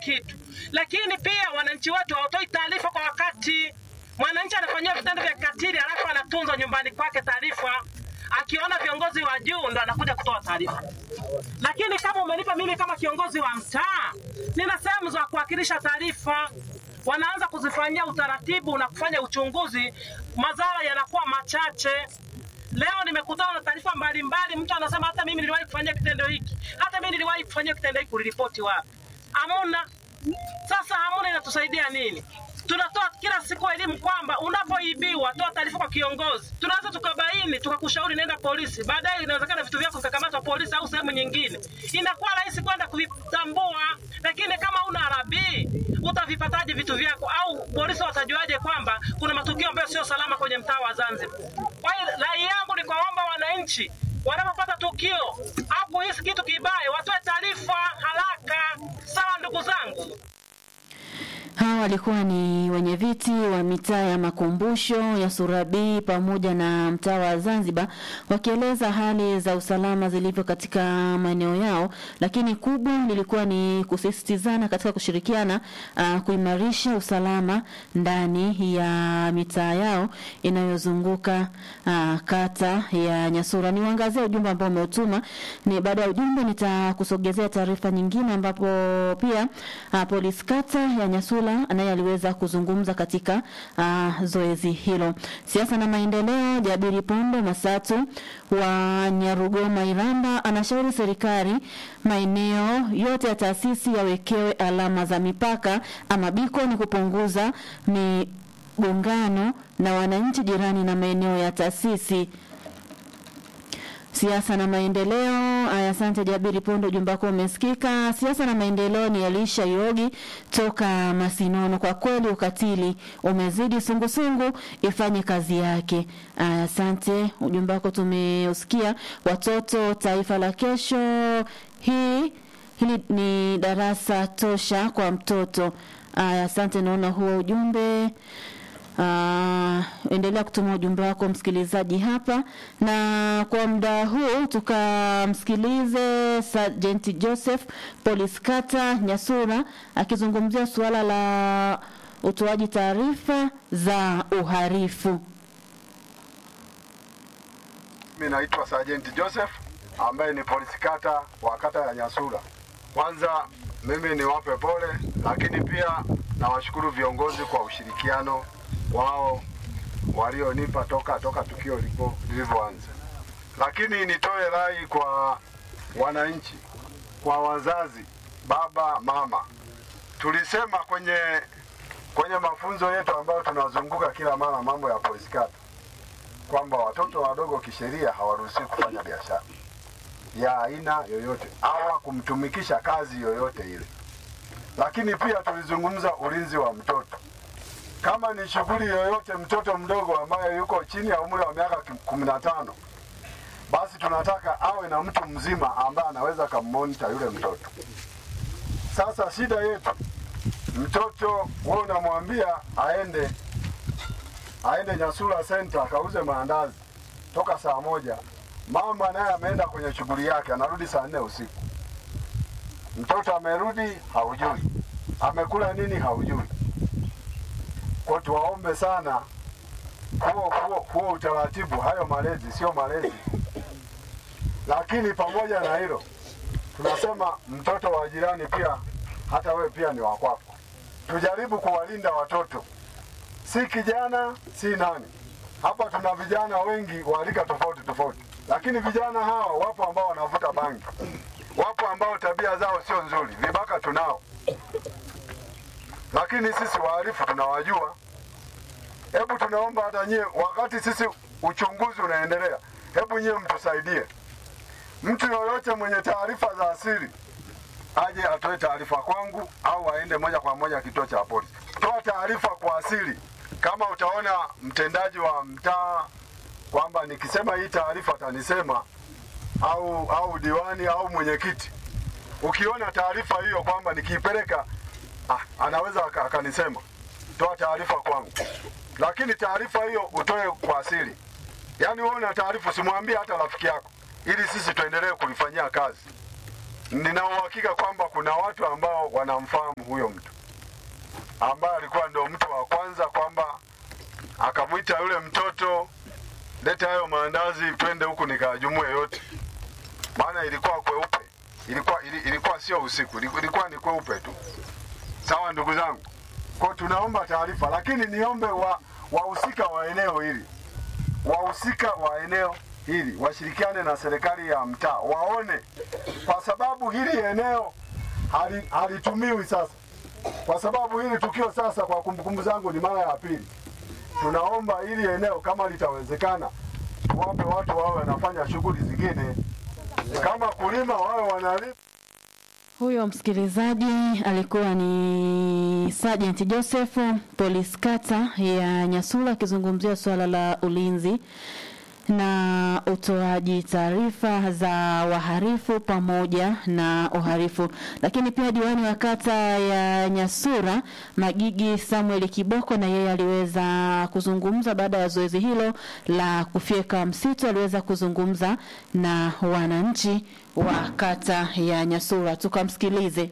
kitu, lakini pia wananchi wetu hawatoi taarifa kwa wakati. Mwananchi anafanyiwa vitendo vya kikatili alafu anatunzwa nyumbani kwake taarifa, akiona viongozi wa juu ndo anakuja kutoa taarifa. Lakini kama umenipa mimi kama kiongozi wa mtaa, nina sehemu za kuwakilisha taarifa, wanaanza kuzifanyia utaratibu na kufanya uchunguzi, madhara yanakuwa machache. Leo nimekutana na taarifa mbalimbali, mtu anasema hata mimi niliwahi kufanyia kitendo hiki, hata mimi niliwahi kufanyia kitendo hiki, uliripoti wapi? Hamuna. Sasa hamuna inatusaidia nini? Tunatoa kila siku elimu kwamba unapoibiwa toa taarifa kwa kiongozi. Tunaweza tukabaini tukakushauri nenda polisi, baadaye inawezekana vitu vyako vikakamatwa polisi au sehemu nyingine, inakuwa rahisi kwenda kuvitambua. Lakini kama una arabii utavipataje vitu vyako? Au polisi watajuaje kwamba kuna matukio ambayo sio salama kwenye mtaa wa Zanzibar? Kwa hiyo rai yangu ni kuwaomba wananchi wanapopata tukio au kuhisi kitu kibaya watoe taarifa haraka. Sawa ndugu zangu. Hawa walikuwa ni wenye viti wa mitaa ya makumbusho ya Surabii pamoja na mtaa wa Zanzibar wakieleza hali za usalama zilivyo katika maeneo yao, lakini kubwa lilikuwa ni kusisitizana katika kushirikiana uh, kuimarisha usalama ndani ya mitaa yao inayozunguka uh, kata ya Nyasura. Niwaangazie ujumbe ambao umeutuma. Ni baada ya ujumbe nitakusogezea taarifa nyingine ambapo pia uh, polisi kata ya Nyasura naye aliweza kuzungumza katika uh, zoezi hilo. Siasa na maendeleo, Jabiri Pondo Masatu wa Nyarugoma Iramba anashauri serikali maeneo yote ya taasisi yawekewe alama za mipaka ama biko ni kupunguza migongano na wananchi jirani na maeneo ya taasisi siasa na maendeleo. Aya, asante Jabiri Pondo, ujumbe wako umesikika. Siasa na maendeleo ni Elisha Yogi toka Masinono. Kwa kweli ukatili umezidi, sungusungu ifanye kazi yake. Aya, asante, ujumbe wako tumeusikia. Watoto taifa la kesho, hii hili ni darasa tosha kwa mtoto. Aya, asante, naona huo ujumbe Uh, endelea kutuma ujumbe wako msikilizaji hapa, na kwa muda huu tukamsikilize Sergeant Joseph Police Kata Nyasura akizungumzia suala la utoaji taarifa za uhalifu. Mimi naitwa Sergeant Joseph ambaye ni polisi kata wa kata ya Nyasura. Kwanza mimi niwape pole, lakini pia nawashukuru viongozi kwa ushirikiano wao walionipa toka toka tukio lipo lilivyoanza. Lakini nitoe rai kwa wananchi, kwa wazazi, baba, mama. Tulisema kwenye kwenye mafunzo yetu ambayo tunazunguka kila mara mambo ya polisi kata kwamba watoto wadogo kisheria hawaruhusiwi kufanya biashara ya aina yoyote au kumtumikisha kazi yoyote ile. Lakini pia tulizungumza ulinzi wa mtoto kama ni shughuli yoyote mtoto mdogo ambaye yuko chini ya umri wa miaka kumi na tano basi tunataka awe na mtu mzima ambaye anaweza kammonita yule mtoto. Sasa shida yetu, mtoto wewe unamwambia aende aende Nyasura Center akauze maandazi toka saa moja, mama naye ameenda kwenye shughuli yake, anarudi saa nne usiku. Mtoto amerudi haujui, amekula nini haujui kwa tuwaombe sana huo huo huo utaratibu, hayo malezi sio malezi. Lakini pamoja na hilo, tunasema mtoto wa jirani pia, hata wewe pia ni wa kwako. Tujaribu kuwalinda watoto, si kijana si nani. Hapa tuna vijana wengi wa rika tofauti tofauti, lakini vijana hawa wapo ambao wanavuta bangi, wapo ambao tabia zao sio nzuri, vibaka tunao lakini sisi wahalifu tunawajua. Hebu tunaomba hata nyie, wakati sisi uchunguzi unaendelea, hebu nyie mtusaidie. Mtu yoyote mwenye taarifa za asili aje atoe taarifa kwangu au aende moja kwa moja kituo cha polisi. Toa taarifa kwa asili. Kama utaona mtendaji wa mtaa kwamba nikisema hii taarifa atanisema au au diwani au mwenyekiti, ukiona taarifa hiyo kwamba nikiipeleka ah, anaweza aka- akanisema toa taarifa kwangu, lakini taarifa hiyo utoe kwa asili. Yaani wewe una taarifa, usimwambie hata rafiki yako, ili sisi tuendelee kulifanyia kazi. nina uhakika kwamba kuna watu ambao wanamfahamu huyo mtu ambaye alikuwa ndio mtu wa kwanza kwamba akamwita yule mtoto, leta hayo maandazi, twende huku nikajumue yote, maana ilikuwa kweupe, ilikuwa ili, ilikuwa sio usiku, iliku- ilikuwa ni kweupe tu. Sawa ndugu zangu, kwa tunaomba taarifa, lakini niombe wa wahusika wa eneo hili wahusika wa eneo hili washirikiane na serikali ya mtaa waone, kwa sababu hili eneo hali- halitumiwi sasa, kwa sababu hili tukio sasa, kwa kumbukumbu zangu, ni mara ya pili. Tunaomba hili eneo kama litawezekana, tuwape watu wawe wanafanya shughuli zingine, kama kulima wawe wanalima. Huyo msikilizaji alikuwa ni Sergeant Joseph polisi kata ya Nyasula akizungumzia suala la ulinzi na utoaji taarifa za waharifu pamoja na uharifu. Lakini pia diwani wa kata ya Nyasura Magigi Samuel Kiboko na yeye aliweza kuzungumza baada ya zoezi hilo la kufyeka msitu, aliweza kuzungumza na wananchi wa kata ya Nyasura. Tukamsikilize.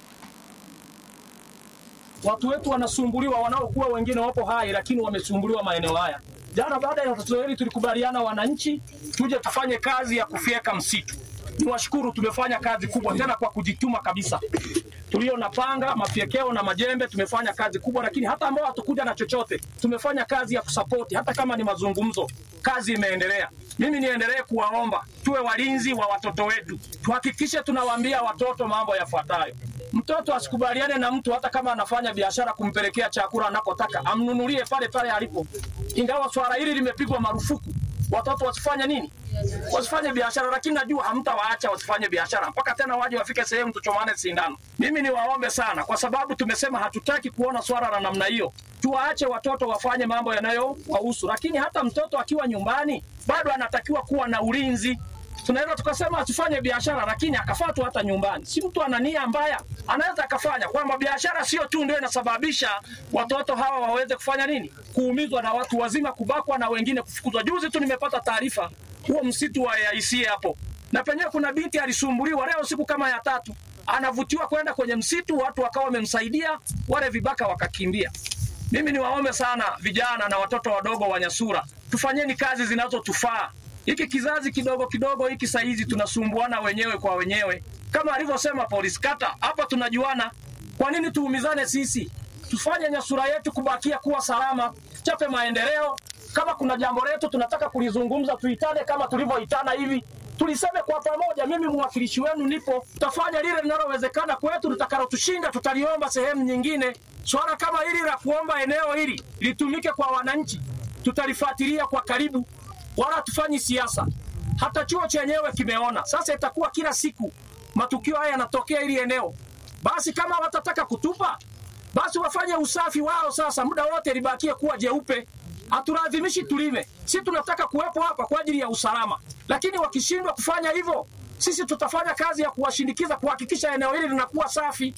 watu wetu wanasumbuliwa, wanaokuwa wengine wapo hai, lakini wamesumbuliwa maeneo haya. Jana baada ya tatizo hili tulikubaliana wananchi tuje tufanye kazi ya kufyeka msitu. Niwashukuru, tumefanya kazi kubwa tena kwa kujituma kabisa. Tulio na panga, mafyekeo na majembe tumefanya kazi kubwa, lakini hata ambao hatukuja na chochote tumefanya kazi ya kusapoti, hata kama ni mazungumzo, kazi imeendelea. Mimi niendelee kuwaomba tuwe walinzi wa watoto wetu, tuhakikishe tunawaambia watoto mambo yafuatayo. Mtoto asikubaliane na mtu hata kama anafanya biashara kumpelekea chakula anakotaka, amnunulie pale pale alipo. Ingawa swala hili limepigwa marufuku, watoto wasifanye nini? Wasifanye biashara, lakini najua hamtawaacha wasifanye biashara mpaka tena waje wafike sehemu tuchomane sindano. Mimi niwaombe sana, kwa sababu tumesema hatutaki kuona swala la namna hiyo. Tuwaache watoto wafanye mambo yanayowahusu, lakini hata mtoto akiwa nyumbani bado anatakiwa kuwa na ulinzi tunaweza tukasema asifanye biashara lakini akafatwa hata nyumbani. Si mtu ana nia mbaya, anaweza akafanya kwamba biashara sio tu ndio inasababisha watoto hawa waweze kufanya nini, kuumizwa na watu wazima, kubakwa na wengine kufukuzwa. Juzi tu nimepata taarifa huo msitu wa AIC hapo, na penyewe kuna binti alisumbuliwa leo siku kama ya tatu, anavutiwa kwenda kwenye msitu, watu wakawa wamemsaidia, wale vibaka wakakimbia. Mimi niwaombe sana vijana na watoto wadogo wa Nyasura, tufanyeni kazi zinazotufaa. Hiki kizazi kidogo kidogo hiki saizi tunasumbuana wenyewe kwa wenyewe, kama alivyosema polisi kata hapa, tunajuana. Kwa nini tuumizane sisi? Tufanye Nyasura yetu kubakia kuwa salama, chape maendeleo. Kama kuna jambo letu tunataka kulizungumza, tuitane kama tulivyoitana hivi, tuliseme kwa pamoja. Mimi mwakilishi wenu nipo, tutafanya lile linalowezekana kwetu, litakalotushinda tutaliomba sehemu nyingine. Swala kama hili la kuomba eneo hili litumike kwa wananchi, tutalifuatilia kwa karibu, wala hatufanyi siasa. Hata chuo chenyewe kimeona sasa, itakuwa kila siku matukio haya yanatokea hili eneo. Basi kama watataka kutupa, basi wafanye usafi wao sasa, muda wote libakie kuwa jeupe. Hatulazimishi tulime, si tunataka kuwepo hapa kwa ajili ya usalama, lakini wakishindwa kufanya hivyo, sisi tutafanya kazi ya kuwashindikiza kuhakikisha eneo hili linakuwa safi.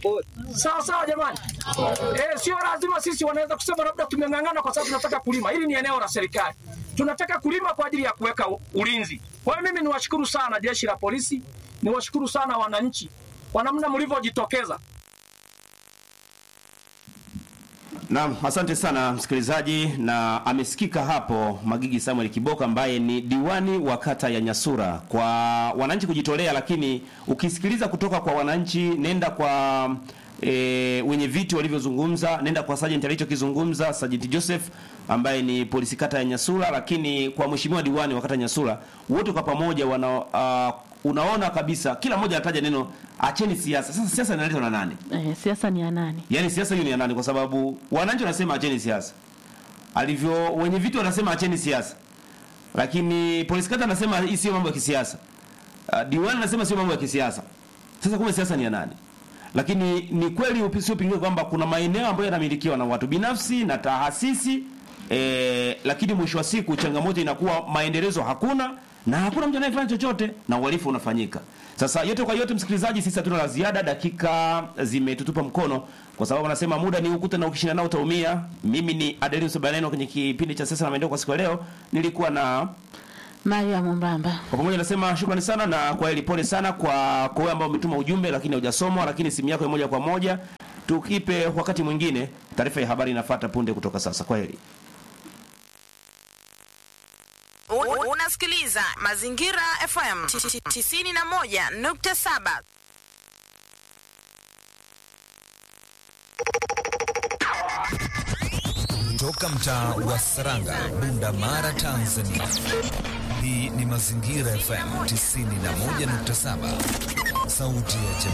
Sawa sawa, jamani. Eh, sio lazima sisi wanaweza kusema labda tumeng'ang'ana kwa sababu tunataka kulima. Hili ni eneo la serikali, tunataka kulima kwa ajili ya kuweka u- ulinzi. Kwa hiyo mimi niwashukuru sana jeshi la polisi, niwashukuru sana wananchi kwa namna mlivyojitokeza. Naam, asante sana msikilizaji, na amesikika hapo Magigi Samuel Kiboka ambaye ni diwani wa kata ya Nyasura, kwa wananchi kujitolea. Lakini ukisikiliza kutoka kwa wananchi, nenda kwa e, wenye viti walivyozungumza, nenda kwa Sergeant alichokizungumza Sergeant Joseph ambaye ni polisi kata ya Nyasura, lakini kwa mheshimiwa diwani wa kata ya Nyasura, wote kwa pamoja wana uh, unaona kabisa kila mmoja anataja neno acheni siasa. Sasa siasa inaletwa na nani? Eh, siasa ni ya nani? Yaani siasa hiyo ni ya nani? Kwa sababu wananchi wanasema acheni siasa, alivyo wenye vitu wanasema acheni siasa, lakini polisi kata anasema hii sio mambo ya kisiasa. Uh, diwani anasema sio mambo ya kisiasa. Sasa kumbe siasa ni ya nani? Lakini ni kweli usiopingika kwamba kuna maeneo ambayo yanamilikiwa na watu binafsi na taasisi eh, lakini mwisho wa siku changamoto inakuwa maendelezo hakuna na hakuna mtu anayefanya chochote na uhalifu unafanyika. Sasa yote kwa yote, msikilizaji, sisi hatuna la ziada, dakika zimetutupa mkono, kwa sababu anasema muda ni ukuta na ukishinda nao utaumia. Mimi ni Adelinus Baneno kwenye kipindi cha sasa na maendeleo kwa siku ya leo, nilikuwa na Maria Mumbamba. Kwa pamoja nasema shukrani sana na kwa hili pole sana kwa kwa wewe ambao umetuma ujumbe lakini hujasomwa, lakini simu yako ya moja kwa moja tukipe wakati mwingine. Taarifa ya habari inafuata punde kutoka sasa. Kwa heri. U- Unasikiliza Mazingira FM 91.7. Toka mtaa wa Saranga, Bunda Mara, Tanzania. Hii ni Mazingira FM 91.7, sauti ya jamii.